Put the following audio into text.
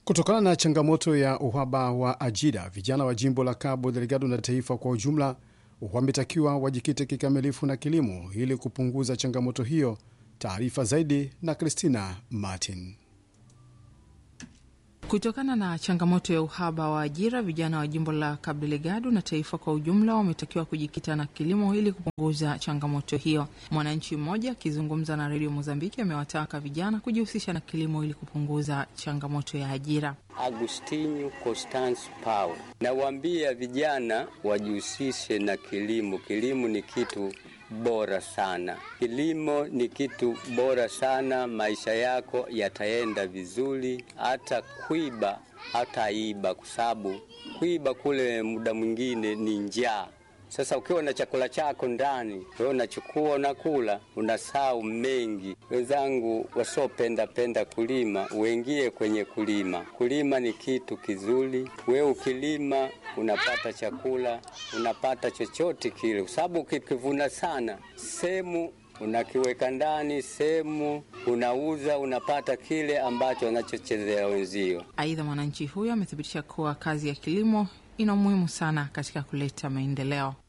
Kutokana na changamoto ya uhaba wa ajira, vijana wa jimbo la Cabo Delgado na taifa kwa ujumla wametakiwa wajikite kikamilifu na kilimo ili kupunguza changamoto hiyo. Taarifa zaidi na Christina Martin. Kutokana na changamoto ya uhaba wa ajira, vijana wa jimbo la Cabo Delgado na taifa kwa ujumla wametakiwa kujikita na kilimo ili kupunguza changamoto hiyo. Mwananchi mmoja akizungumza na redio Mozambiki amewataka vijana kujihusisha na kilimo ili kupunguza changamoto ya ajira. Agustinho Constance Pau, nawaambia vijana wajihusishe na kilimo. Kilimo ni kitu bora sana. Kilimo ni kitu bora sana, maisha yako yataenda vizuri. Hata kuiba hata iba, kwa sababu kuiba kule muda mwingine ni njaa. Sasa ukiwa na chakula chako ndani, wewe unachukua unakula, unasahau mengi. Wenzangu wasiopenda penda kulima, uingie kwenye kulima. Kulima ni kitu kizuri. Wewe ukilima unapata chakula, unapata chochote kile, kwa sababu ukikivuna sana sehemu unakiweka ndani, sehemu unauza, unapata kile ambacho wanachochezea wenzio. Aidha, mwananchi huyo amethibitisha kuwa kazi ya kilimo ina umuhimu sana katika kuleta maendeleo.